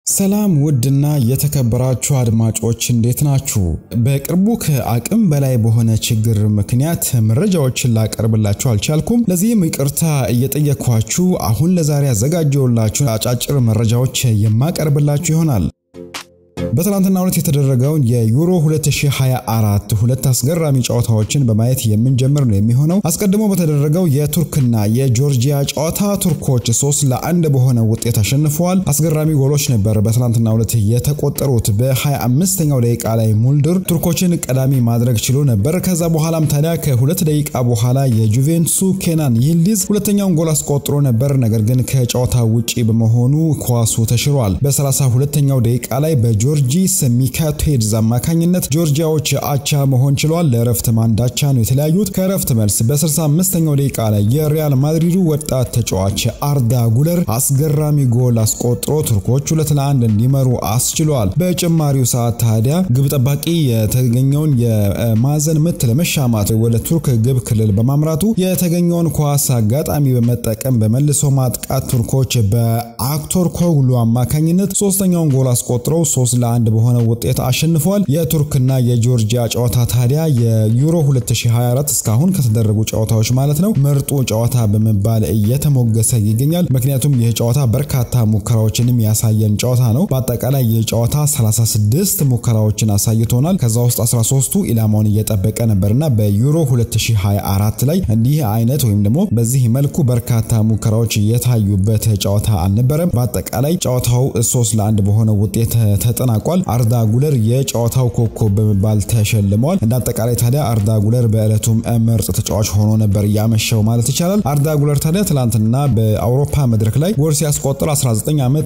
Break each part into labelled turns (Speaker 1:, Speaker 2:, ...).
Speaker 1: ሰላም ውድና የተከበራችሁ አድማጮች እንዴት ናችሁ? በቅርቡ ከአቅም በላይ በሆነ ችግር ምክንያት መረጃዎችን ላቀርብላችሁ አልቻልኩም። ለዚህም ይቅርታ እየጠየኳችሁ አሁን ለዛሬ ያዘጋጀውላችሁ አጫጭር መረጃዎች የማቀርብላችሁ ይሆናል። በትናንትናው ዕለት የተደረገውን የዩሮ 2024 ሁለት አስገራሚ ጨዋታዎችን በማየት የምንጀምር ነው የሚሆነው። አስቀድሞ በተደረገው የቱርክና የጆርጂያ ጨዋታ ቱርኮች ሶስት ለአንድ በሆነ ውጤት አሸንፈዋል። አስገራሚ ጎሎች ነበር በትናንትናው ዕለት የተቆጠሩት። በ25ኛው ደቂቃ ላይ ሙልድር ቱርኮችን ቀዳሚ ማድረግ ችሎ ነበር። ከዛ በኋላም ታዲያ ከሁለት ደቂቃ በኋላ የጁቬንቱሱ ኬናን ይልዲዝ ሁለተኛውን ጎል አስቆጥሮ ነበር። ነገር ግን ከጨዋታ ውጪ በመሆኑ ኳሱ ተሽሯል። በ32ኛው ደቂቃ ላይ በጆ ጆርጂስ ሚካቴድዝ አማካኝነት ጆርጂያዎች አቻ መሆን ችለዋል። ለእረፍት ማንዳቻ ነው የተለያዩት። ከእረፍት መልስ በ65ኛው ደቂቃ ላይ የሪያል ማድሪዱ ወጣት ተጫዋች አርዳ ጉለር አስገራሚ ጎል አስቆጥሮ ቱርኮች ሁለት ለአንድ እንዲመሩ አስችለዋል። በጭማሪው ሰዓት ታዲያ ግብ ጠባቂ የተገኘውን የማዕዘን ምት ለመሻማት ወደ ቱርክ ግብ ክልል በማምራቱ የተገኘውን ኳስ አጋጣሚ በመጠቀም በመልሶ ማጥቃት ቱርኮች በአክቶር ኮግሉ አማካኝነት ሶስተኛውን ጎል አስቆጥረው ሶስት ለአንድ በሆነ ውጤት አሸንፏል። የቱርክና የጆርጂያ ጨዋታ ታዲያ የዩሮ 2024 እስካሁን ከተደረጉ ጨዋታዎች ማለት ነው ምርጡ ጨዋታ በመባል እየተሞገሰ ይገኛል። ምክንያቱም ይህ ጨዋታ በርካታ ሙከራዎችንም ያሳየን ጨዋታ ነው። በአጠቃላይ ይህ ጨዋታ 36 ሙከራዎችን አሳይቶናል። ከዛ ውስጥ 13ቱ ኢላማውን እየጠበቀ ነበርና በዩሮ 2024 ላይ እንዲህ አይነት ወይም ደግሞ በዚህ መልኩ በርካታ ሙከራዎች የታዩበት ጨዋታ አልነበረም። በአጠቃላይ ጨዋታው 3 ለአንድ በሆነ ውጤት ተጠናቋል። አርዳ ጉለር የጨዋታው ኮከብ በመባል ተሸልመዋል። እንደ አጠቃላይ ታዲያ አርዳ ጉለር በዕለቱም ምርጥ ተጫዋች ሆኖ ነበር ያመሸው ማለት ይቻላል። አርዳ ጉለር ታዲያ ትላንትና በአውሮፓ መድረክ ላይ ጎል ሲያስቆጥር 19 ዓመት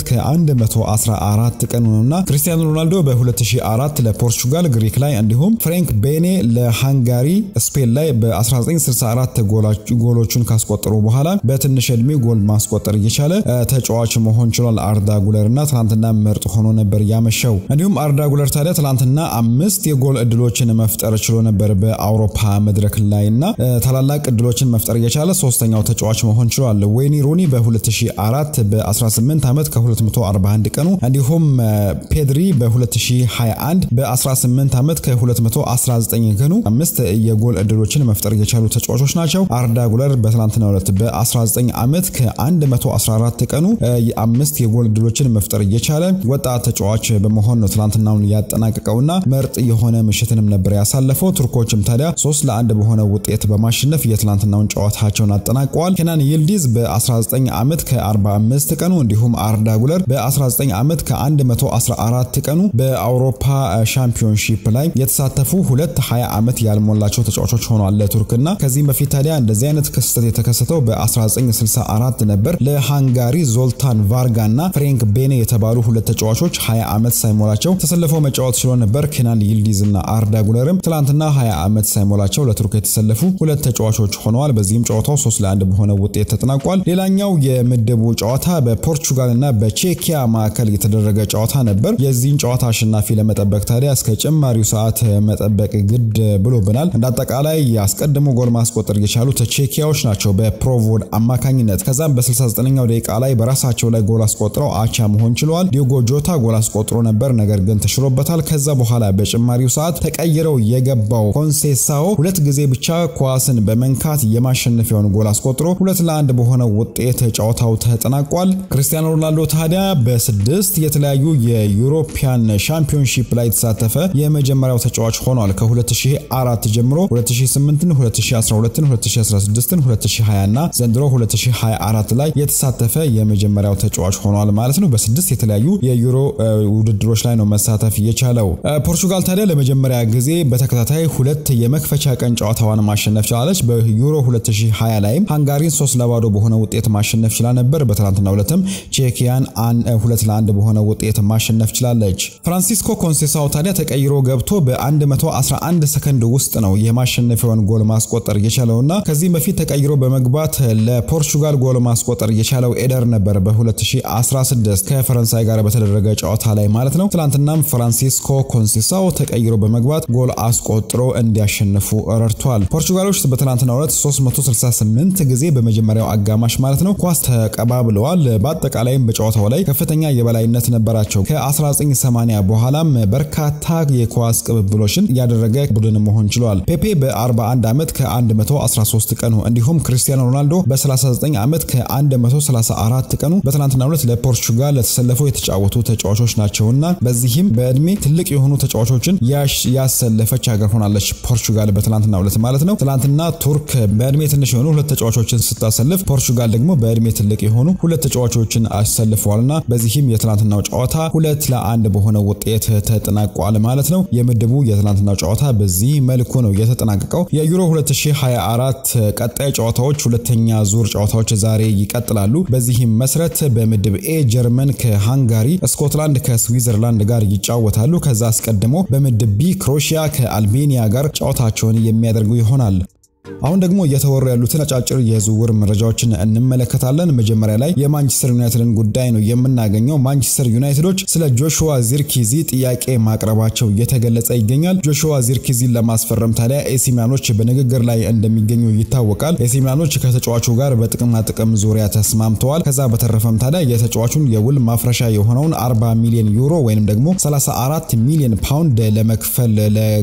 Speaker 1: ከ114 ቀኑ ነውና ክርስቲያኖ ሮናልዶ በ2004 ለፖርቹጋል ግሪክ ላይ እንዲሁም ፍሬንክ ቤኔ ለሃንጋሪ ስፔን ላይ በ1964 ጎሎቹን ካስቆጠሩ በኋላ በትንሽ ዕድሜ ጎል ማስቆጠር እየቻለ ተጫዋች መሆን ችሏል። አርዳ ጉለር እና ትናንትና ምርጥ ሆኖ ነበር ያመሸው። እንዲሁም አርዳ ጉለር ታዲያ ትላንትና አምስት የጎል እድሎችን መፍጠር ችሎ ነበር በአውሮፓ መድረክ ላይ እና ታላላቅ እድሎችን መፍጠር እየቻለ ሶስተኛው ተጫዋች መሆን ችሏል። ዌይኒ ሩኒ በ2004 በ18 ዓመት ከ241 ቀኑ እንዲሁም ፔድሪ በ2021 በ18 ዓመት ከ219 ቀኑ አምስት የጎል እድሎችን መፍጠር የቻሉ ተጫዋቾች ናቸው። አርዳ ጉለር በትላንትናው ዕለት በ19 ዓመት ከ114 ቀኑ አምስት የጎል እድሎችን መፍጠር እየቻለ ወጣት ተጫዋች በመሆን ነው ትላንትናውን ያጠናቀቀውና ምርጥ የሆነ ምሽትንም ነበር ያሳለፈው። ቱርኮችም ታዲያ ሶስት ለአንድ በሆነ ውጤት በማሸነፍ የትላንትናውን ጨዋታቸውን አጠናቀዋል። ኬናን ይልዲዝ በ19 ዓመት ከ45 ቀኑ እንዲሁም አርዳ ጉለር በ19 ዓመት ከ114 ቀኑ በአውሮፓ ሻምፒዮንሺፕ ላይ የተሳተፉ ሁለት 20 ዓመት ያልሞላቸው ተጫዋቾች ሆኗል ለቱርክና ከዚህም በፊት ታዲያ እንደዚህ አይነት ክስተት የተከሰተው በ1964 ነበር ለሃንጋሪ ዞልታን ቫርጋ እና ፍሬንክ ቤኔ የተባሉ ሁለት ተጫዋቾች 20 ዓመት ሳይሞላቸው ተሰልፈው መጫወት ችሎ ነበር። ኬናን ይልዲዝ እና አርዳ ጉለርም ትላንትና 20 ዓመት ሳይሞላቸው ለቱርክ የተሰለፉ ሁለት ተጫዋቾች ሆነዋል። በዚህም ጨዋታው 3 ለ1 በሆነ ውጤት ተጠናቋል። ሌላኛው የምድቡ ጨዋታ በፖርቹጋል እና በቼኪያ መካከል የተደረገ ጨዋታ ነበር። የዚህን ጨዋታ አሸናፊ ለመጠበቅ ታዲያ እስከ ጭማሪው ሰዓት መጠበቅ ግድ ብሎብናል። እንደ አጠቃላይ አስቀድሞ ጎል ማስቆጠር የቻሉት ቼኪያዎች ናቸው በፕሮቮድ አማካኝነት። ከዛም በ69ኛው ደቂቃ ላይ በራሳቸው ላይ ጎል አስቆጥረው አቻ መሆን ችለዋል። ዲዮጎ ጆታ ጎል አስቆጥሮ ነበር፣ ነገር ግን ተሽሮበታል። ከዛ በኋላ በጭማሪው ሰዓት ተቀይረው የገባው ኮንሴሳኦ ሁለት ጊዜ ብቻ ኳስን በመንካት የማሸነፊያውን ጎል አስቆጥሮ ሁለት ለአንድ በሆነ ውጤት ጨዋታው ተጠናቋል። ክርስቲያኖ ሮናልዶ ታዲያ በስድስት የተለያዩ የዩሮፒያን ሻምፒዮንሺፕ ላይ የተሳተፈ የመጀመሪያው ተጫዋች ሆኗል። ከ2004 ጀምሮ 2008ን፣ 2012ን፣ 2016ን፣ 2020 እና ዘንድሮ 2024 ላይ የተሳተፈ የመጀመሪያው ተጫዋች ሆኗል ማለት ነው። በስድስት የተለያዩ የዩሮ ውድድሮች ላይ ነው መሳተፍ የቻለው። ፖርቹጋል ታዲያ ለመጀመሪያ ጊዜ በተከታታይ ሁለት የመክፈቻ ቀን ጨዋታዋን ማሸነፍ ችላለች። በዩሮ 2020 ላይም ሃንጋሪን ሶስት ለባዶ በሆነ ውጤት ማሸነፍ ችላ ነበር። በትናንትናው ዕለትም ቼኪያን ሁለት ለአንድ በሆነ ውጤት ማሸነፍ ችላለች። ፍራንሲስኮ ኮንሴሳው ታዲያ ተቀይሮ ገብቶ በ111 ሰከንድ ውስጥ ነው የማሸነፊያውን ጎል ማስቆጠር የቻለውና ከዚህም በፊት ተቀይሮ በመግባት ለፖርቹጋል ጎል ማስቆጠር የቻለው ኤደር ነበር በ2016 ከፈረንሳይ ጋር በተደረገ ጨዋታ ላይ ማለት ነው። ነው። ትላንትናም ፍራንሲስኮ ኮንሲሳው ተቀይሮ በመግባት ጎል አስቆጥሮ እንዲያሸንፉ ረድቷል። ፖርቹጋሎች በትላንትናው ዕለት 368 ጊዜ በመጀመሪያው አጋማሽ ማለት ነው ኳስ ተቀባብለዋል። በአጠቃላይም በጨዋታው ላይ ከፍተኛ የበላይነት ነበራቸው። ከ1980 በኋላም በርካታ የኳስ ቅብብሎችን ያደረገ ቡድን መሆን ችሏል። ፔፔ በ41 ዓመት ከ113 ቀኑ እንዲሁም ክርስቲያኖ ሮናልዶ በ39 ዓመት ከ134 ቀኑ በትናንትናው ዕለት ለፖርቹጋል ለተሰለፈው የተጫወቱ ተጫዋቾች ናቸውና በዚህም በእድሜ ትልቅ የሆኑ ተጫዋቾችን ያሰለፈች ሀገር ሆናለች ፖርቹጋል በትናንትናው ዕለት ማለት ነው። ትናንትና ቱርክ በእድሜ ትንሽ የሆኑ ሁለት ተጫዋቾችን ስታሰልፍ፣ ፖርቹጋል ደግሞ በእድሜ ትልቅ የሆኑ ሁለት ተጫዋቾችን አሰልፈዋልና በዚህም የትናንትናው ጨዋታ ሁለት ለአንድ በሆነ ውጤት ተጠናቋል ማለት ነው። የምድቡ የትናንትናው ጨዋታ በዚህ መልኩ ነው የተጠናቀቀው። የዩሮ 2024 ቀጣይ ጨዋታዎች ሁለተኛ ዙር ጨዋታዎች ዛሬ ይቀጥላሉ። በዚህም መሰረት በምድብ ኤ ጀርመን ከሃንጋሪ፣ ስኮትላንድ ከስዊዘርላንድ ጋር ይጫወታሉ። ከዛ አስቀድሞ በምድብ ቢ ክሮሺያ ከአልቤኒያ ጋር ጨዋታቸውን የሚያደርጉ ይሆናል። አሁን ደግሞ እየተወሩ ያሉትን አጫጭር የዝውውር መረጃዎችን እንመለከታለን። መጀመሪያ ላይ የማንቸስተር ዩናይትድን ጉዳይ ነው የምናገኘው። ማንቸስተር ዩናይትዶች ስለ ጆሹዋ ዚርኪዚ ጥያቄ ማቅረባቸው እየተገለጸ ይገኛል። ጆሹዋ ዚርኪዚን ለማስፈረም ታዲያ ኤሲ ሚላኖች በንግግር ላይ እንደሚገኙ ይታወቃል። ኤሲ ሚላኖች ከተጫዋቹ ጋር በጥቅማ ጥቅም ዙሪያ ተስማምተዋል። ከዛ በተረፈም ታዲያ የተጫዋቹን የውል ማፍረሻ የሆነውን 40 ሚሊዮን ዩሮ ወይም ደግሞ 34 ሚሊዮን ፓውንድ ለመክፈል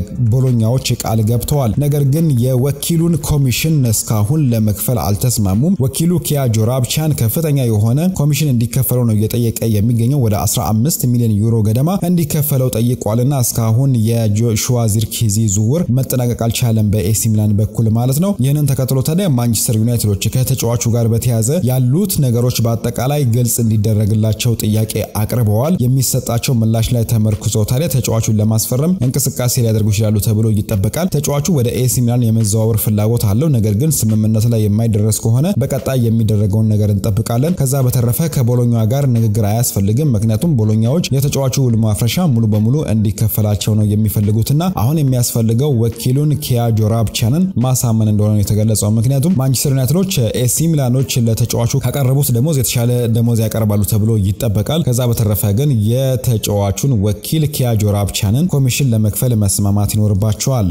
Speaker 1: ለቦሎኛዎች ቃል ገብተዋል። ነገር ግን የወኪሉን ኮሚሽን እስካሁን ለመክፈል አልተስማሙም። ወኪሉ ኪያ ጆራብቻን ከፍተኛ የሆነ ኮሚሽን እንዲከፈለው ነው እየጠየቀ የሚገኘው ወደ 15 ሚሊዮን ዩሮ ገደማ እንዲከፈለው ጠይቋልና እስካሁን የጆሹዋ ዚርኪዚ ዝውውር መጠናቀቅ አልቻለም በኤሲ ሚላን በኩል ማለት ነው። ይህንን ተከትሎ ታዲያ ማንቸስተር ዩናይትዶች ከተጫዋቹ ጋር በተያዘ ያሉት ነገሮች በአጠቃላይ ግልጽ እንዲደረግላቸው ጥያቄ አቅርበዋል። የሚሰጣቸው ምላሽ ላይ ተመርኩዘው ታዲያ ተጫዋቹን ለማስፈረም እንቅስቃሴ ሊያደርጉ ይችላሉ ተብሎ ይጠበቃል። ተጫዋቹ ወደ ኤሲ ሚላን የመዘዋወር ፍላጎት አለው። ነገር ግን ስምምነት ላይ የማይደረስ ከሆነ በቀጣይ የሚደረገውን ነገር እንጠብቃለን። ከዛ በተረፈ ከቦሎኛ ጋር ንግግር አያስፈልግም። ምክንያቱም ቦሎኛዎች የተጫዋቹ ውል ማፍረሻ ሙሉ በሙሉ እንዲከፈላቸው ነው የሚፈልጉትና አሁን የሚያስፈልገው ወኪሉን ኪያ ጆራብቻንን ማሳመን እንደሆነ ነው የተገለጸው። ምክንያቱም ማንቸስተር ዩናይትዶች ኤሲ ሚላኖች ለተጫዋቹ ካቀረቡት ደሞዝ የተሻለ ደሞዝ ያቀርባሉ ተብሎ ይጠበቃል። ከዛ በተረፈ ግን የተጫዋቹን ወኪል ኪያ ጆራብቻንን ኮሚሽን ለመክፈል መስማማት ይኖርባቸዋል።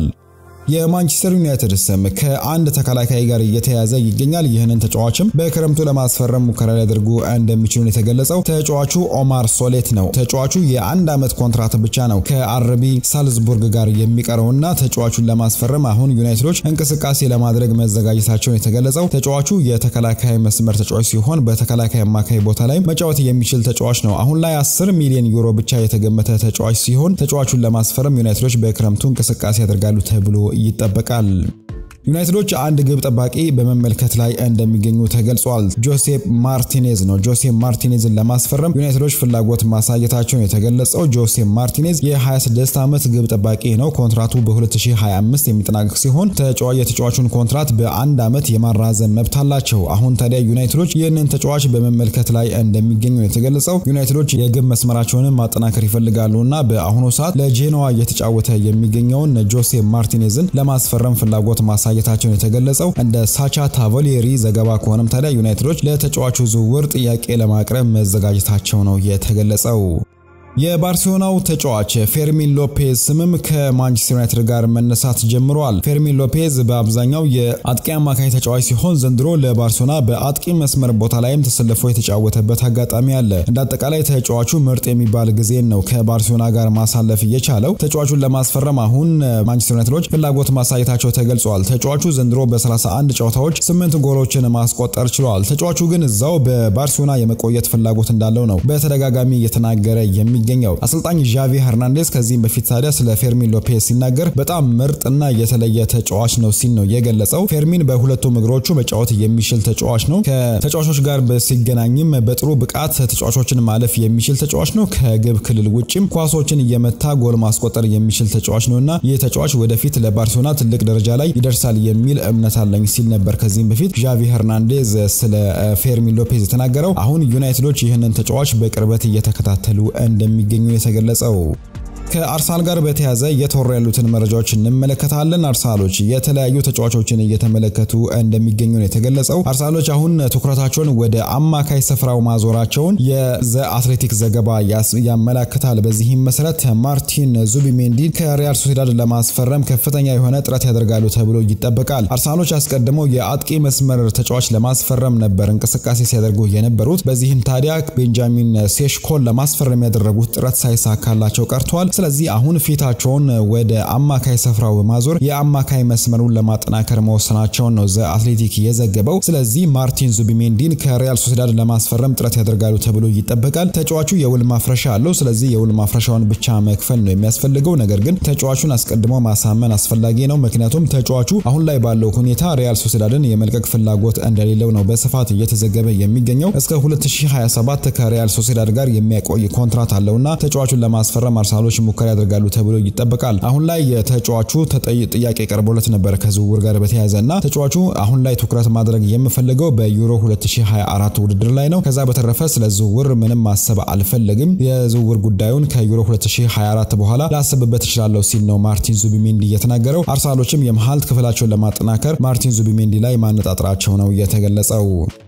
Speaker 1: የማንቸስተር ዩናይትድ ስም ከአንድ ተከላካይ ጋር እየተያዘ ይገኛል። ይህንን ተጫዋችም በክረምቱ ለማስፈረም ሙከራ ሊያደርጉ እንደሚችሉ የተገለጸው ተጫዋቹ ኦማር ሶሌት ነው። ተጫዋቹ የአንድ ዓመት ኮንትራት ብቻ ነው ከአርቢ ሳልዝቡርግ ጋር የሚቀረውና ተጫዋቹን ለማስፈረም አሁን ዩናይትዶች እንቅስቃሴ ለማድረግ መዘጋጀታቸውን የተገለጸው ተጫዋቹ የተከላካይ መስመር ተጫዋች ሲሆን በተከላካይ አማካይ ቦታ ላይ መጫወት የሚችል ተጫዋች ነው። አሁን ላይ 10 ሚሊዮን ዩሮ ብቻ የተገመተ ተጫዋች ሲሆን ተጫዋቹን ለማስፈረም ዩናይትዶች በክረምቱ እንቅስቃሴ ያደርጋሉ ተብሎ ይጠበቃል። ዩናይትዶች አንድ ግብ ጠባቂ በመመልከት ላይ እንደሚገኙ ተገልጿል። ጆሴፕ ማርቲኔዝ ነው። ጆሴፕ ማርቲኔዝን ለማስፈረም ዩናይትዶች ፍላጎት ማሳየታቸውን የተገለጸው ጆሴፕ ማርቲኔዝ የ26 ዓመት ግብ ጠባቂ ነው። ኮንትራቱ በ2025 የሚጠናቀቅ ሲሆን የተጫዋቹን ኮንትራት በአንድ ዓመት የማራዘም መብት አላቸው። አሁን ታዲያ ዩናይትዶች ይህንን ተጫዋች በመመልከት ላይ እንደሚገኙ የተገለጸው ዩናይትዶች የግብ መስመራቸውንም ማጠናከር ይፈልጋሉ እና በአሁኑ ሰዓት ለጄኖዋ እየተጫወተ የሚገኘውን ጆሴፕ ማርቲኔዝን ለማስፈረም ፍላጎት ማሳ ማሳየታቸውን የተገለጸው እንደ ሳቻ ታቮሌሪ ዘገባ ከሆነም ታዲያ ዩናይትዶች ለተጫዋቹ ዝውውር ጥያቄ ለማቅረብ መዘጋጀታቸው ነው የተገለጸው። የባርሴሎናው ተጫዋች ፌርሚን ሎፔዝ ስምም ከማንቸስተር ዩናይትድ ጋር መነሳት ጀምሯል። ፌርሚን ሎፔዝ በአብዛኛው የአጥቂ አማካኝ ተጫዋች ሲሆን ዘንድሮ ለባርሴሎና በአጥቂ መስመር ቦታ ላይም ተሰልፎ የተጫወተበት አጋጣሚ አለ። እንደ አጠቃላይ ተጫዋቹ ምርጥ የሚባል ጊዜን ነው ከባርሴሎና ጋር ማሳለፍ እየቻለው። ተጫዋቹን ለማስፈረም አሁን ማንቸስተር ዩናይትዶች ፍላጎት ማሳየታቸው ተገልጿል። ተጫዋቹ ዘንድሮ በ31 ጨዋታዎች ስምንት ጎሎችን ማስቆጠር ችሏል። ተጫዋቹ ግን እዛው በባርሴሎና የመቆየት ፍላጎት እንዳለው ነው በተደጋጋሚ እየተናገረ የሚ የሚገኘው አሰልጣኝ ዣቪ ሄርናንዴዝ ከዚህም በፊት ታዲያ ስለ ፌርሚን ሎፔዝ ሲናገር በጣም ምርጥና የተለየ ተጫዋች ነው ሲል ነው የገለጸው። ፌርሚን በሁለቱም እግሮቹ መጫወት የሚችል ተጫዋች ነው። ከተጫዋቾች ጋር ሲገናኝም በጥሩ ብቃት ተጫዋቾችን ማለፍ የሚችል ተጫዋች ነው። ከግብ ክልል ውጭም ኳሶችን እየመታ ጎል ማስቆጠር የሚችል ተጫዋች ነው እና ይህ ተጫዋች ወደፊት ለባርሴሎና ትልቅ ደረጃ ላይ ይደርሳል የሚል እምነት አለኝ ሲል ነበር ከዚህም በፊት ዣቪ ሄርናንዴዝ ስለ ፌርሚን ሎፔዝ የተናገረው። አሁን ዩናይትዶች ይህንን ተጫዋች በቅርበት እየተከታተሉ እንደ እንደሚገኙ የተገለጸው ከአርሰናል ጋር በተያያዘ እየተወሩ ያሉትን መረጃዎች እንመለከታለን። አርሰናሎች የተለያዩ ተጫዋቾችን እየተመለከቱ እንደሚገኙ ነው የተገለጸው። አርሰናሎች አሁን ትኩረታቸውን ወደ አማካይ ስፍራው ማዞራቸውን የዘ አትሌቲክ ዘገባ ያመላክታል። በዚህም መሰረት ማርቲን ዙቢሜንዲ ከሪያል ሶሲዳድ ለማስፈረም ከፍተኛ የሆነ ጥረት ያደርጋሉ ተብሎ ይጠበቃል። አርሰናሎች አስቀድመው የአጥቂ መስመር ተጫዋች ለማስፈረም ነበር እንቅስቃሴ ሲያደርጉ የነበሩት። በዚህም ታዲያ ቤንጃሚን ሴሽኮን ለማስፈረም ያደረጉት ጥረት ሳይሳካላቸው ቀርቷል። ስለዚህ አሁን ፊታቸውን ወደ አማካይ ስፍራው በማዞር የአማካይ መስመሩን ለማጠናከር መወሰናቸውን ነው ዘ አትሌቲክ የዘገበው። ስለዚህ ማርቲን ዙቢሜንዲን ከሪያል ሶሲዳድ ለማስፈረም ጥረት ያደርጋሉ ተብሎ ይጠበቃል። ተጫዋቹ የውል ማፍረሻ አለው። ስለዚህ የውል ማፍረሻውን ብቻ መክፈል ነው የሚያስፈልገው። ነገር ግን ተጫዋቹን አስቀድሞ ማሳመን አስፈላጊ ነው። ምክንያቱም ተጫዋቹ አሁን ላይ ባለው ሁኔታ ሪያል ሶሲዳድን የመልቀቅ ፍላጎት እንደሌለው ነው በስፋት እየተዘገበ የሚገኘው። እስከ 2027 ከሪያል ሶሲዳድ ጋር የሚያቆይ ኮንትራት አለውና ተጫዋቹን ለማስፈረም አርሰናሎች ሙከራ ያደርጋሉ ተብሎ ይጠበቃል። አሁን ላይ የተጫዋቹ ጥያቄ ቀርቦለት ነበር ከዝውውር ጋር በተያያዘ እና ተጫዋቹ አሁን ላይ ትኩረት ማድረግ የምፈልገው በዩሮ 2024 ውድድር ላይ ነው። ከዛ በተረፈ ስለ ዝውውር ምንም ማሰብ አልፈለግም። የዝውውር ጉዳዩን ከዩሮ 2024 በኋላ ላስብበት እችላለሁ ሲል ነው ማርቲን ዙቢሜንዲ የተናገረው። አርሰናሎችም የመሀል ክፍላቸውን ለማጠናከር ማርቲን ዙቢሜንዲ ላይ ማነጣጠራቸው ነው የተገለጸው።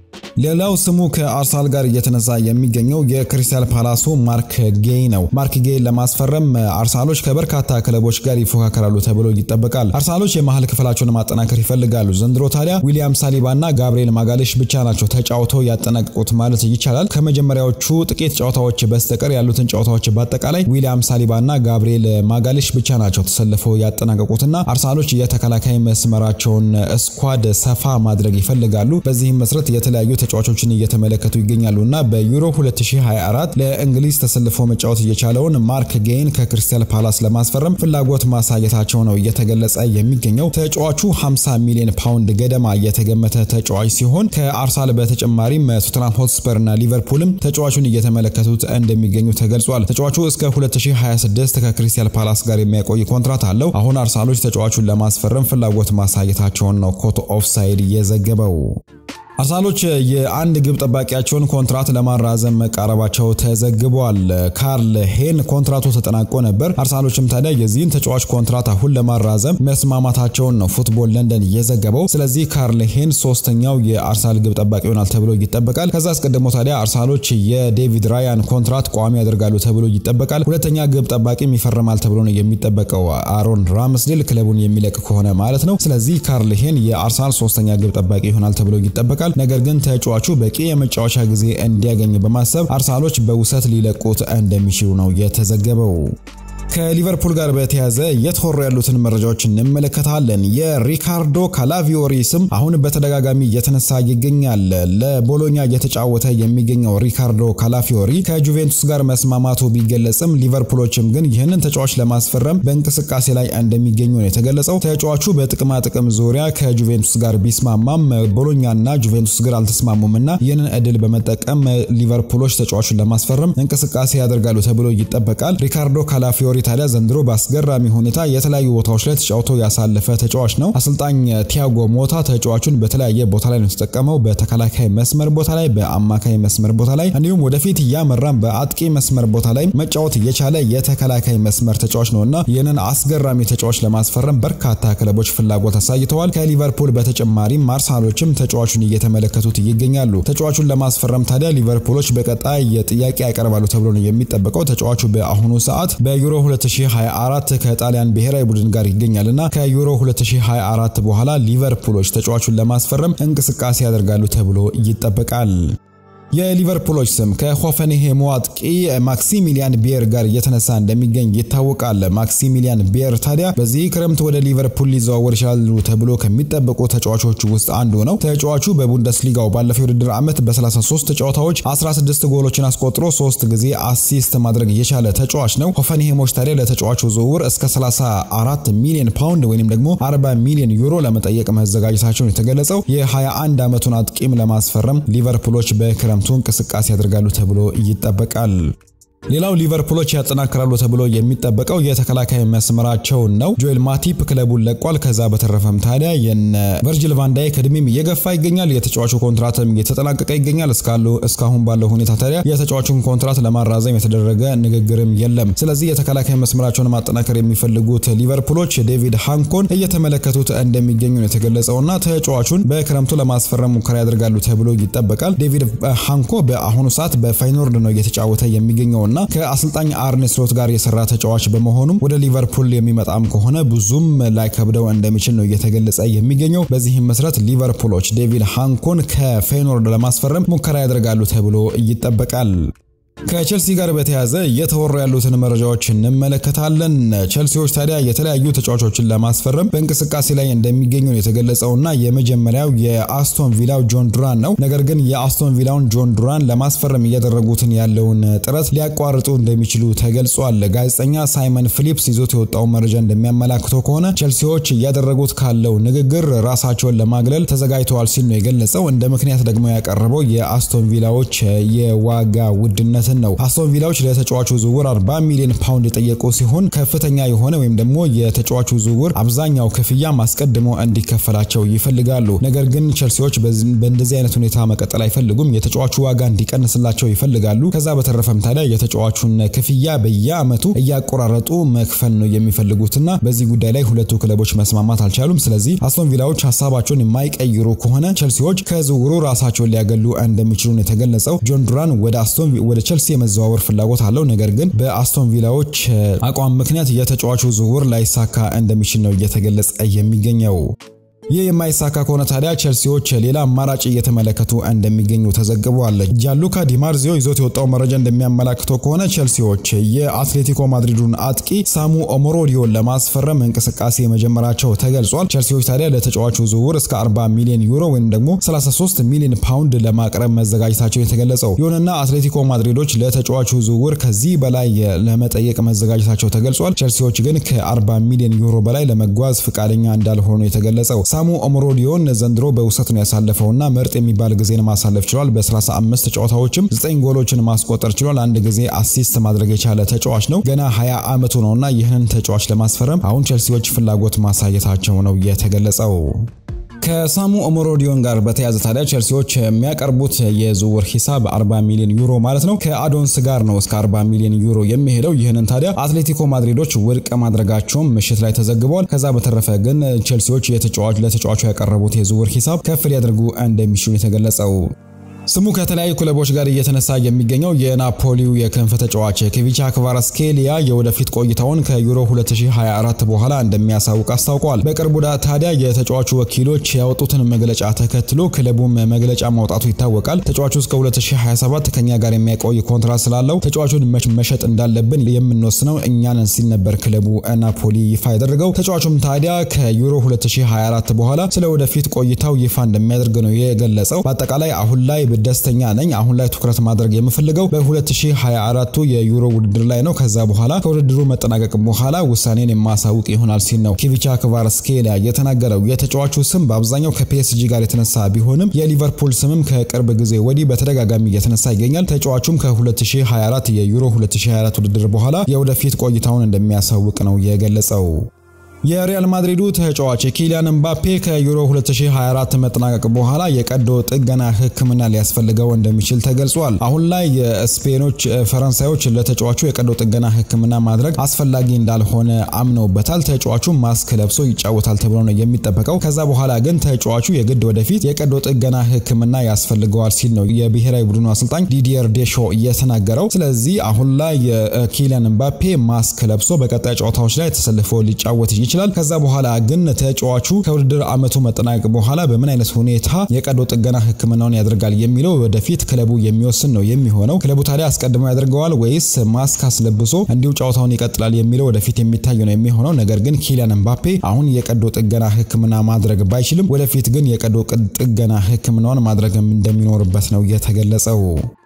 Speaker 1: ሌላው ስሙ ከአርሰናል ጋር እየተነሳ የሚገኘው የክሪስታል ፓላሱ ማርክ ጌይ ነው። ማርክ ጌይ ለማስፈረም አርሰናሎች ከበርካታ ክለቦች ጋር ይፎካከራሉ ተብሎ ይጠበቃል። አርሰናሎች የመሀል ክፍላቸውን ማጠናከር ይፈልጋሉ። ዘንድሮ ታዲያ ዊሊያም ሳሊባና ጋብሪኤል ማጋሌሽ ብቻ ናቸው ተጫውተው ያጠናቀቁት ማለት ይቻላል። ከመጀመሪያዎቹ ጥቂት ጨዋታዎች በስተቀር ያሉትን ጨዋታዎች በአጠቃላይ ዊሊያም ሳሊባና ጋብሪኤል ማጋሌሽ ብቻ ናቸው ተሰልፈው ያጠናቀቁትና አርሰናሎች የተከላካይ መስመራቸውን ስኳድ ሰፋ ማድረግ ይፈልጋሉ። በዚህም መሰረት የተለያዩ ተጫዋቾችን እየተመለከቱ ይገኛሉ እና በዩሮ 2024 ለእንግሊዝ ተሰልፎ መጫወት እየቻለውን ማርክ ጌይን ከክሪስታል ፓላስ ለማስፈረም ፍላጎት ማሳየታቸው ነው እየተገለጸ የሚገኘው። ተጫዋቹ 50 ሚሊዮን ፓውንድ ገደማ የተገመተ ተጫዋች ሲሆን ከአርሰናል በተጨማሪም ቶተንሃም ሆትስፐር እና ሊቨርፑልም ተጫዋቹን እየተመለከቱት እንደሚገኙ ተገልጿል። ተጫዋቹ እስከ 2026 ከክሪስታል ፓላስ ጋር የሚያቆይ ኮንትራት አለው። አሁን አርሰናሎች ተጫዋቹን ለማስፈረም ፍላጎት ማሳየታቸውን ነው ኮት ኦፍሳይድ የዘገበው። አርሰናሎች የአንድ ግብ ጠባቂያቸውን ኮንትራት ለማራዘም መቃረባቸው ተዘግቧል። ካርል ሄን ኮንትራቱ ተጠናቆ ነበር። አርሰናሎችም ታዲያ የዚህን ተጫዋች ኮንትራት አሁን ለማራዘም መስማማታቸውን ነው ፉትቦል ለንደን የዘገበው። ስለዚህ ካርል ሄን ሶስተኛው የአርሰናል ግብ ጠባቂ ይሆናል ተብሎ ይጠበቃል። ከዛ አስቀድሞ ታዲያ አርሰናሎች የዴቪድ ራያን ኮንትራት ቋሚ ያደርጋሉ ተብሎ ይጠበቃል። ሁለተኛ ግብ ጠባቂም ይፈርማል ተብሎ ነው የሚጠበቀው አሮን ራምስዴል ክለቡን የሚለቅ ከሆነ ማለት ነው። ስለዚህ ካርል ሄን የአርሰናል ሶስተኛ ግብ ጠባቂ ይሆናል ተብሎ ይጠበቃል። ነገር ግን ተጫዋቹ በቂ የመጫወቻ ጊዜ እንዲያገኝ በማሰብ አርሰናሎች በውሰት ሊለቁት እንደሚችሉ ነው የተዘገበው። ከሊቨርፑል ጋር በተያያዘ እየተወሩ ያሉትን መረጃዎች እንመለከታለን። የሪካርዶ ካላቪዮሪ ስም አሁን በተደጋጋሚ እየተነሳ ይገኛል። ለቦሎኛ እየተጫወተ የሚገኘው ሪካርዶ ካላፊዮሪ ከጁቬንቱስ ጋር መስማማቱ ቢገለጽም ሊቨርፑሎችም ግን ይህንን ተጫዋች ለማስፈረም በእንቅስቃሴ ላይ እንደሚገኙ ነው የተገለጸው። ተጫዋቹ በጥቅማ ጥቅም ዙሪያ ከጁቬንቱስ ጋር ቢስማማም ቦሎኛና ጁቬንቱስ ጋር አልተስማሙም እና ይህንን እድል በመጠቀም ሊቨርፑሎች ተጫዋቹን ለማስፈረም እንቅስቃሴ ያደርጋሉ ተብሎ ይጠበቃል። ሪካርዶ ካላፊዮሪ ታዲያ ዘንድሮ በአስገራሚ ሁኔታ የተለያዩ ቦታዎች ላይ ተጫውቶ ያሳለፈ ተጫዋች ነው። አሰልጣኝ ቲያጎ ሞታ ተጫዋቹን በተለያየ ቦታ ላይ ነው የተጠቀመው። በተከላካይ መስመር ቦታ ላይ፣ በአማካይ መስመር ቦታ ላይ እንዲሁም ወደፊት እያመራም በአጥቂ መስመር ቦታ ላይ መጫወት የቻለ የተከላካይ መስመር ተጫዋች ነው እና ይህንን አስገራሚ ተጫዋች ለማስፈረም በርካታ ክለቦች ፍላጎት አሳይተዋል። ከሊቨርፑል በተጨማሪም አርሰናሎችም ተጫዋቹን እየተመለከቱት ይገኛሉ። ተጫዋቹን ለማስፈረም ታዲያ ሊቨርፑሎች በቀጣይ ጥያቄ ያቀርባሉ ተብሎ ነው የሚጠበቀው። ተጫዋቹ በአሁኑ ሰዓት በዩሮ 2024 ከጣሊያን ብሔራዊ ቡድን ጋር ይገኛልና ከዩሮ 2024 በኋላ ሊቨርፑሎች ተጫዋቹን ለማስፈረም እንቅስቃሴ ያደርጋሉ ተብሎ ይጠበቃል። የሊቨርፑሎች ስም ከሆፈንሄሙ አጥቂ ማክሲሚሊያን ቤር ጋር እየተነሳ እንደሚገኝ ይታወቃል። ማክሲሚሊያን ቤር ታዲያ በዚህ ክረምት ወደ ሊቨርፑል ሊዘዋወር ይችላሉ ተብሎ ከሚጠበቁ ተጫዋቾች ውስጥ አንዱ ነው። ተጫዋቹ በቡንደስሊጋው ባለፈው የውድድር ዓመት በ33 ጨዋታዎች 16 ጎሎችን አስቆጥሮ ሶስት ጊዜ አሲስት ማድረግ የቻለ ተጫዋች ነው። ሆፈንሄሞች ታዲያ ለተጫዋቹ ዝውውር እስከ 34 ሚሊዮን ፓውንድ ወይም ደግሞ 40 ሚሊዮን ዩሮ ለመጠየቅ መዘጋጀታቸውን የተገለጸው የ21 ዓመቱን አጥቂም ለማስፈረም ሊቨርፑሎች በክረምት እንቅስቃሴ ያደርጋሉ ተብሎ ይጠበቃል። ሌላው ሊቨርፑሎች ያጠናክራሉ ተብሎ የሚጠበቀው የተከላካይ መስመራቸውን ነው። ጆኤል ማቲፕ ክለቡን ለቋል። ከዛ በተረፈም ታዲያ የነ ቨርጂል ቫንዳይክ እድሜም እየገፋ ይገኛል። የተጫዋቹ ኮንትራትም እየተጠናቀቀ ይገኛል። እስካሉ እስካሁን ባለው ሁኔታ ታዲያ የተጫዋቹን ኮንትራት ለማራዘም የተደረገ ንግግርም የለም። ስለዚህ የተከላካይ መስመራቸውን ማጠናከር የሚፈልጉት ሊቨርፑሎች ዴቪድ ሃንኮን እየተመለከቱት እንደሚገኙ ነው የተገለጸውና ተጫዋቹን በክረምቱ ለማስፈረም ሙከራ ያደርጋሉ ተብሎ ይጠበቃል። ዴቪድ ሃንኮ በአሁኑ ሰዓት በፋይኖርድ ነው እየተጫወተ የሚገኘው እና ከአሰልጣኝ አርኔ ስሎት ጋር የሰራ ተጫዋች በመሆኑም ወደ ሊቨርፑል የሚመጣም ከሆነ ብዙም ላይከብደው እንደሚችል ነው እየተገለጸ የሚገኘው። በዚህም መሰረት ሊቨርፑሎች ዴቪድ ሃንኮን ከፌይኖርድ ለማስፈረም ሙከራ ያደርጋሉ ተብሎ ይጠበቃል። ከቼልሲ ጋር በተያያዘ እየተወሩ ያሉትን መረጃዎች እንመለከታለን። ቼልሲዎች ታዲያ የተለያዩ ተጫዋቾችን ለማስፈረም በእንቅስቃሴ ላይ እንደሚገኙ ነው የተገለጸውና የመጀመሪያው የአስቶን ቪላው ጆን ዱራን ነው። ነገር ግን የአስቶን ቪላውን ጆን ዱራን ለማስፈረም እያደረጉትን ያለውን ጥረት ሊያቋርጡ እንደሚችሉ ተገልጿል። ጋዜጠኛ ሳይመን ፊሊፕስ ይዞት የወጣው መረጃ እንደሚያመላክተው ከሆነ ቼልሲዎች እያደረጉት ካለው ንግግር ራሳቸውን ለማግለል ተዘጋጅተዋል ሲል ነው የገለጸው። እንደ ምክንያት ደግሞ ያቀረበው የአስቶን ቪላዎች የዋጋ ውድነት ነው። አስቶን ቪላዎች ለተጫዋቹ ዝውውር 40 ሚሊዮን ፓውንድ የጠየቁ ሲሆን ከፍተኛ የሆነ ወይም ደግሞ የተጫዋቹ ዝውውር አብዛኛው ክፍያ አስቀድሞ እንዲከፈላቸው ይፈልጋሉ። ነገር ግን ቸልሲዎች በእንደዚህ አይነት ሁኔታ መቀጠል አይፈልጉም። የተጫዋቹ ዋጋ እንዲቀንስላቸው ይፈልጋሉ። ከዛ በተረፈም ታዲያ የተጫዋቹን ክፍያ በየአመቱ እያቆራረጡ መክፈል ነው የሚፈልጉትና በዚህ ጉዳይ ላይ ሁለቱ ክለቦች መስማማት አልቻሉም። ስለዚህ አስቶን ቪላዎች ሀሳባቸውን የማይቀይሩ ከሆነ ቸልሲዎች ከዝውውሩ ራሳቸውን ሊያገሉ እንደሚችሉ ነው የተገለጸው። ጆን ዱራን ወደ አስቶን ወደ ቸልሲ የመዘዋወር ፍላጎት አለው። ነገር ግን በአስቶን ቪላዎች አቋም ምክንያት የተጫዋቹ ዝውውር ላይሳካ እንደሚችል ነው እየተገለጸ የሚገኘው። ይህ የማይሳካ ከሆነ ታዲያ ቸልሲዎች ሌላ አማራጭ እየተመለከቱ እንደሚገኙ ተዘግቧል። ጃሉካ ዲማርዚዮ ይዞት የወጣው መረጃ እንደሚያመላክተው ከሆነ ቸልሲዎች የአትሌቲኮ ማድሪዱን አጥቂ ሳሙ ኦሞሮዲዮን ለማስፈረም እንቅስቃሴ መጀመራቸው ተገልጿል። ቸልሲዎች ታዲያ ለተጫዋቹ ዝውውር እስከ 40 ሚሊዮን ዩሮ ወይም ደግሞ 33 ሚሊዮን ፓውንድ ለማቅረብ መዘጋጀታቸው የተገለጸው። ይሁንና አትሌቲኮ ማድሪዶች ለተጫዋቹ ዝውውር ከዚህ በላይ ለመጠየቅ መዘጋጀታቸው ተገልጿል። ቸልሲዎች ግን ከ40 ሚሊዮን ዩሮ በላይ ለመጓዝ ፈቃደኛ እንዳልሆኑ የተገለጸው ሳሙ ኦሞሮዲዮን ዘንድሮ በውሰት ነው ያሳለፈውና ምርጥ የሚባል ጊዜን ማሳለፍ ችሏል። በ35 ጨዋታዎችም 9 ጎሎችን ማስቆጠር ችሏል። አንድ ጊዜ አሲስት ማድረግ የቻለ ተጫዋች ነው። ገና 20 ዓመቱ ነውና ይህንን ተጫዋች ለማስፈረም አሁን ቸልሲዎች ፍላጎት ማሳየታቸው ነው የተገለጸው። ከሳሙ ኦሞሮዲዮን ጋር በተያያዘ ታዲያ ቸልሲዎች የሚያቀርቡት የዝውውር ሂሳብ 40 ሚሊዮን ዩሮ ማለት ነው። ከአዶንስ ጋር ነው እስከ 40 ሚሊዮን ዩሮ የሚሄደው። ይህንን ታዲያ አትሌቲኮ ማድሪዶች ውድቅ ማድረጋቸውም ምሽት ላይ ተዘግቧል። ከዛ በተረፈ ግን ቼልሲዎች ለተጫዋቹ ያቀረቡት የዝውውር ሂሳብ ከፍ ሊያደርጉ እንደሚችሉ የተገለጸው ስሙ ከተለያዩ ክለቦች ጋር እየተነሳ የሚገኘው የናፖሊው የክንፍ ተጫዋች ኬቪቻ ክቫራስኬሊያ የወደፊት ቆይታውን ከዩሮ 2024 በኋላ እንደሚያሳውቅ አስታውቋል። በቅርቡ ታዲያ የተጫዋቹ ወኪሎች ያወጡትን መግለጫ ተከትሎ ክለቡም መግለጫ ማውጣቱ ይታወቃል። ተጫዋቹ እስከ 2027 ከኛ ጋር የሚያቆይ ኮንትራት ስላለው ተጫዋቹን መሸጥ እንዳለብን የምንወስነው እኛንን ሲል ነበር ክለቡ ናፖሊ ይፋ ያደረገው። ተጫዋቹም ታዲያ ከዩሮ 2024 በኋላ ስለ ወደፊት ቆይታው ይፋ እንደሚያደርግ ነው የገለጸው። በአጠቃላይ አሁን ላይ ደስተኛ ነኝ። አሁን ላይ ትኩረት ማድረግ የምፈልገው በ2024 የዩሮ ውድድር ላይ ነው። ከዛ በኋላ ከውድድሩ መጠናቀቅ በኋላ ውሳኔን የማሳውቅ ይሆናል ሲል ነው ኬቪቻ ክቫራስኬሊያ የተናገረው። የተጫዋቹ ስም በአብዛኛው ከፒኤስጂ ጋር የተነሳ ቢሆንም የሊቨርፑል ስምም ከቅርብ ጊዜ ወዲህ በተደጋጋሚ እየተነሳ ይገኛል። ተጫዋቹም ከ2024 የዩሮ 2024 ውድድር በኋላ የወደፊት ቆይታውን እንደሚያሳውቅ ነው የገለጸው። የሪያል ማድሪዱ ተጫዋች ኪሊያን ምባፔ ከዩሮ 2024 መጠናቀቅ በኋላ የቀዶ ጥገና ሕክምና ሊያስፈልገው እንደሚችል ተገልጿል። አሁን ላይ የስፔኖች ፈረንሳዮች ለተጫዋቹ የቀዶ ጥገና ሕክምና ማድረግ አስፈላጊ እንዳልሆነ አምነውበታል። ተጫዋቹ ማስክ ለብሶ ይጫወታል ተብሎ ነው የሚጠበቀው። ከዛ በኋላ ግን ተጫዋቹ የግድ ወደፊት የቀዶ ጥገና ሕክምና ያስፈልገዋል ሲል ነው የብሔራዊ ቡድኑ አሰልጣኝ ዲዲየር ዴሾ የተናገረው። ስለዚህ አሁን ላይ ኪሊያን ምባፔ ማስክ ለብሶ በቀጣይ ጨዋታዎች ላይ ተሰልፎ ሊጫወት ይችላል። ከዛ በኋላ ግን ተጫዋቹ ከውድድር ዓመቱ መጠናቀቅ በኋላ በምን አይነት ሁኔታ የቀዶ ጥገና ሕክምናውን ያደርጋል የሚለው ወደፊት ክለቡ የሚወስን ነው የሚሆነው። ክለቡ ታዲያ አስቀድሞ ያደርገዋል ወይስ ማስክ አስለብሶ እንዲሁ ጨዋታውን ይቀጥላል የሚለው ወደፊት የሚታይ ነው የሚሆነው። ነገር ግን ኪሊያን ምባፔ አሁን የቀዶ ጥገና ሕክምና ማድረግ ባይችልም ወደፊት ግን የቀዶ ጥገና ሕክምናውን ማድረግ እንደሚኖርበት ነው የተገለጸው።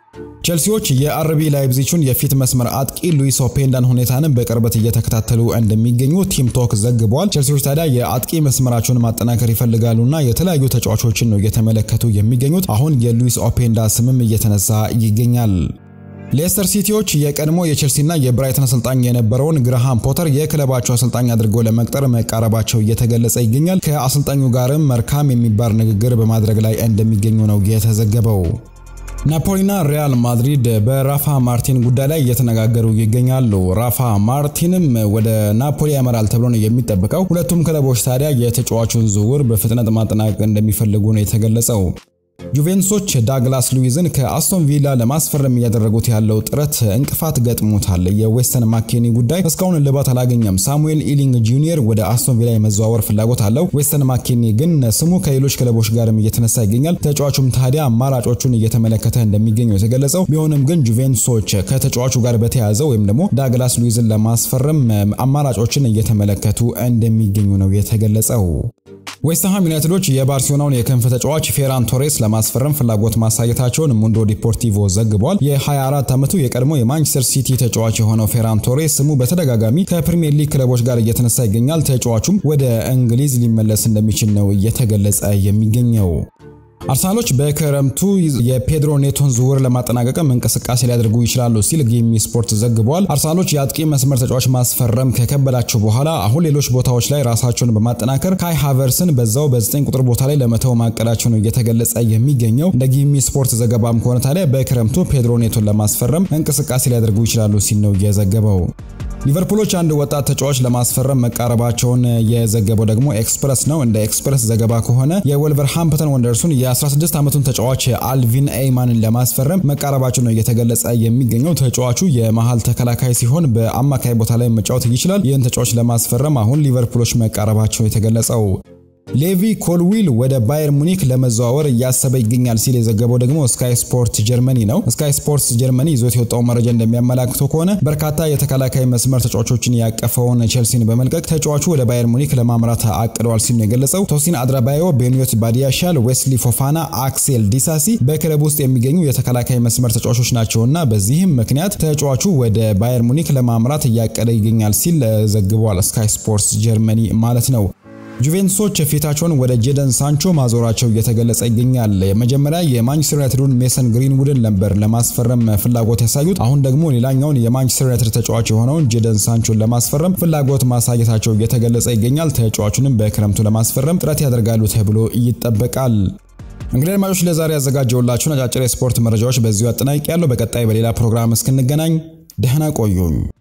Speaker 1: ቼልሲዎች የአርቢ ላይፕዚቹን የፊት መስመር አጥቂ ሉዊስ ኦፔንዳን ሁኔታንም በቅርበት እየተከታተሉ እንደሚገኙ ቲም ቶክ ዘግቧል። ቼልሲዎች ታዲያ የአጥቂ መስመራቸውን ማጠናከር ይፈልጋሉና የተለያዩ ተጫዋቾችን ነው እየተመለከቱ የሚገኙት። አሁን የሉዊስ ኦፔንዳ ስምም እየተነሳ ይገኛል። ሌስተር ሲቲዎች የቀድሞ የቼልሲና የብራይተን አሰልጣኝ የነበረውን ግርሃም ፖተር የክለባቸው አሰልጣኝ አድርገው ለመቅጠር መቃረባቸው እየተገለጸ ይገኛል። ከአሰልጣኙ ጋርም መልካም የሚባል ንግግር በማድረግ ላይ እንደሚገኙ ነው የተዘገበው። ናፖሊና ሪያል ማድሪድ በራፋ ማርቲን ጉዳይ ላይ እየተነጋገሩ ይገኛሉ። ራፋ ማርቲንም ወደ ናፖሊ ያመራል ተብሎ ነው የሚጠበቀው። ሁለቱም ክለቦች ታዲያ የተጫዋቹን ዝውውር በፍጥነት ማጠናቀቅ እንደሚፈልጉ ነው የተገለጸው። ጁቬንቱሶች ዳግላስ ሉዊዝን ከአስቶን ቪላ ለማስፈረም እያደረጉት ያለው ጥረት እንቅፋት ገጥሞታል። የዌስተን ማኬኒ ጉዳይ እስካሁን እልባት አላገኘም። ሳሙኤል ኢሊንግ ጁኒየር ወደ አስቶን ቪላ የመዘዋወር ፍላጎት አለው። ዌስተን ማኬኒ ግን ስሙ ከሌሎች ክለቦች ጋርም እየተነሳ ይገኛል። ተጫዋቹም ታዲያ አማራጮቹን እየተመለከተ እንደሚገኙ የተገለጸው ቢሆንም ግን ጁቬንቱሶች ከተጫዋቹ ጋር በተያያዘ ወይም ደግሞ ዳግላስ ሉዊዝን ለማስፈረም አማራጮችን እየተመለከቱ እንደሚገኙ ነው የተገለጸው። ዌስትሃም ዩናይትዶች የባርሴሎናውን የክንፍ ተጫዋች ፌራን ቶሬስ ለማስፈረም ፍላጎት ማሳየታቸውን ሙንዶ ዲፖርቲቮ ዘግቧል። የ24 ዓመቱ የቀድሞ የማንቸስተር ሲቲ ተጫዋች የሆነው ፌራን ቶሬስ ስሙ በተደጋጋሚ ከፕሪሚየር ሊግ ክለቦች ጋር እየተነሳ ይገኛል። ተጫዋቹም ወደ እንግሊዝ ሊመለስ እንደሚችል ነው እየተገለጸ የሚገኘው። አርሰናሎች በክረምቱ የፔድሮ ኔቶን ዝውውር ለማጠናቀቅም እንቅስቃሴ ሊያደርጉ ይችላሉ ሲል ጊሚ ስፖርት ዘግቧል። አርሰናሎች የአጥቂ መስመር ተጫዋች ማስፈረም ከከበዳቸው በኋላ አሁን ሌሎች ቦታዎች ላይ ራሳቸውን በማጠናከር ካይ ሃቨርስን በዛው በ9 ቁጥር ቦታ ላይ ለመተው ማቀዳቸው ነው እየተገለጸ የሚገኘው። እንደ ጊሚ ስፖርት ዘገባም ከሆነ ታዲያ በክረምቱ ፔድሮ ኔቶን ለማስፈረም እንቅስቃሴ ሊያደርጉ ይችላሉ ሲል ነው የዘገበው። ሊቨርፑሎች አንድ ወጣት ተጫዋች ለማስፈረም መቃረባቸውን የዘገበው ደግሞ ኤክስፕረስ ነው። እንደ ኤክስፕረስ ዘገባ ከሆነ የወልቨርሃምፕተን ወንደርሱን የ16 ዓመቱን ተጫዋች አልቪን ኤይማንን ለማስፈረም መቃረባቸው ነው እየተገለጸ የሚገኘው። ተጫዋቹ የመሃል ተከላካይ ሲሆን በአማካይ ቦታ ላይ መጫወት ይችላል። ይህን ተጫዋች ለማስፈረም አሁን ሊቨርፑሎች መቃረባቸው የተገለጸው ሌቪ ኮልዊል ወደ ባየር ሙኒክ ለመዘዋወር እያሰበ ይገኛል ሲል የዘገበው ደግሞ ስካይ ስፖርት ጀርመኒ ነው። ስካይ ስፖርት ጀርመኒ ይዞት የወጣው መረጃ እንደሚያመላክተው ከሆነ በርካታ የተከላካይ መስመር ተጫዋቾችን ያቀፈውን ቼልሲን በመልቀቅ ተጫዋቹ ወደ ባየር ሙኒክ ለማምራት አቅደዋል ሲል ነው የገለጸው። ቶሲን አድራባዮ፣ ቤኒዮት ባዲያሻል፣ ዌስሊ ፎፋና፣ አክሴል ዲሳሲ በክለብ ውስጥ የሚገኙ የተከላካይ መስመር ተጫዋቾች ናቸውና በዚህም ምክንያት ተጫዋቹ ወደ ባየር ሙኒክ ለማምራት እያቀደ ይገኛል ሲል ዘግቧል። ስካይ ስፖርት ጀርመኒ ማለት ነው። ጁቬንቱሶች ፊታቸውን ወደ ጄደን ሳንቾ ማዞራቸው እየተገለጸ ይገኛል። የመጀመሪያ የማንቸስተር ዩናይትዱን ሜሰን ግሪንውድን ነበር ለማስፈረም ፍላጎት ያሳዩት። አሁን ደግሞ ሌላኛውን የማንቸስተር ዩናይትድ ተጫዋች የሆነውን ጄደን ሳንቾን ለማስፈረም ፍላጎት ማሳየታቸው እየተገለጸ ይገኛል። ተጫዋቹንም በክረምቱ ለማስፈረም ጥረት ያደርጋሉ ተብሎ ይጠበቃል። እንግዲህ አድማጮች ለዛሬ ያዘጋጀውላችሁን አጫጭር የስፖርት መረጃዎች በዚሁ አጠናቅቄያለሁ። በቀጣይ በሌላ ፕሮግራም እስክንገናኝ ደህና ቆዩኝ።